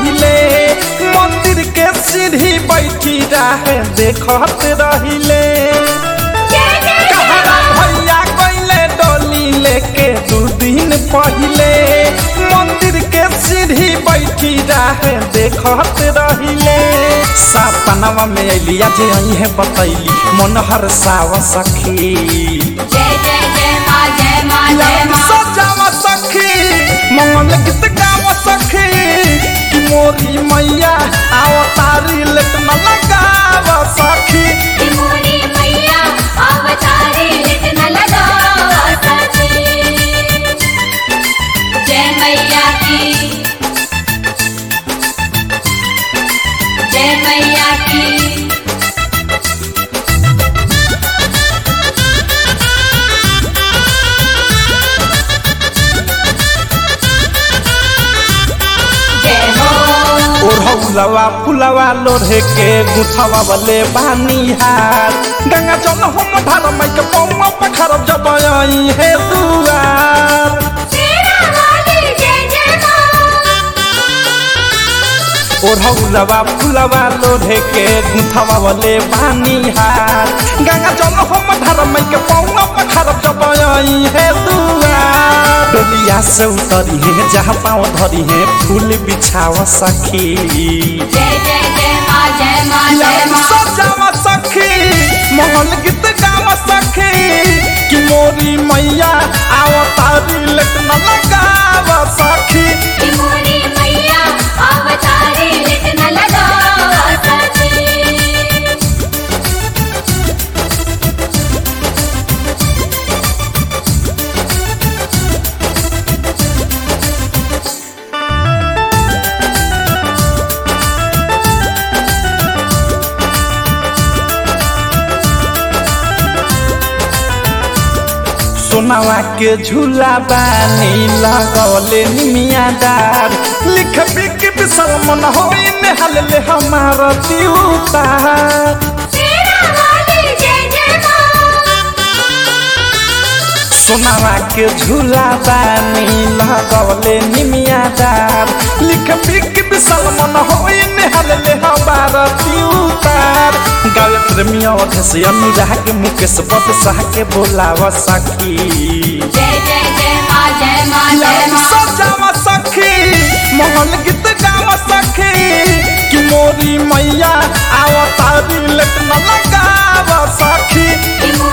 पहिले मंदिर के सीढ़ी बैठी रहे देखत रहिले कहरा भैया गईले डोली लेके दू दिन पहिले मंदिर के सीढ़ी बैठी रहे देखत रहिले सपनवा में अलिया जे आई है बतैली मन हर साव सखी जय जय जय माँ जय माँ जय यार माँ सजावा सखी मंगल गीत गावा सखी कि मोरी मैया आओ तारी लेट न लगावा सखी कि मोरी मैया अवतारी लिट न लगावा सखी जय मैया की जय मैया की जय हो ओढ़ौलवा फुलवा लोढ़े के गुथवा वाले बानिहार गंगा जल हम धार माइक पौवा पखर जब आई है दुआर तेरा वाली जय जय माँ ओढ़ौलवा फुलवा लोढ़े के गुथवा वाले बानिहार गंगा जल हम धार माइक पौवा पखर जब आई है दुआर डोलिया से उतरी है जहाँ पाँव धरी है फूल बिछावा सखी जय जय जय माँ जय माँ जय यार माँ सजावा सखी मोहन गीत गावा सखी कि मोरी मैया आओ तारी लेट न लगावा सखी कि मोरी मैया अवतारी लिट न लगावा सखी सोनावा के झूला बानी लगौले निमिया डार लिख बिक बिसल मन होई नेहल ले हमारा दिउतार तेरा वाली जय जय माँ सोनावा के झूला बानी लगौले निमिया डार लिख बिक बिसल मन होई नेहल ले हमारा दिउतार गावे प्रेमी अवधेश अनुराग मुकेश बद साह के बोलावा सखी जय जय जय माँ जय माँ जय यार माँ सजावा सखी मोहन गीत गावा सखी कि मोरी मैया आओ तारी लेट न लगावा सखी कि मोरी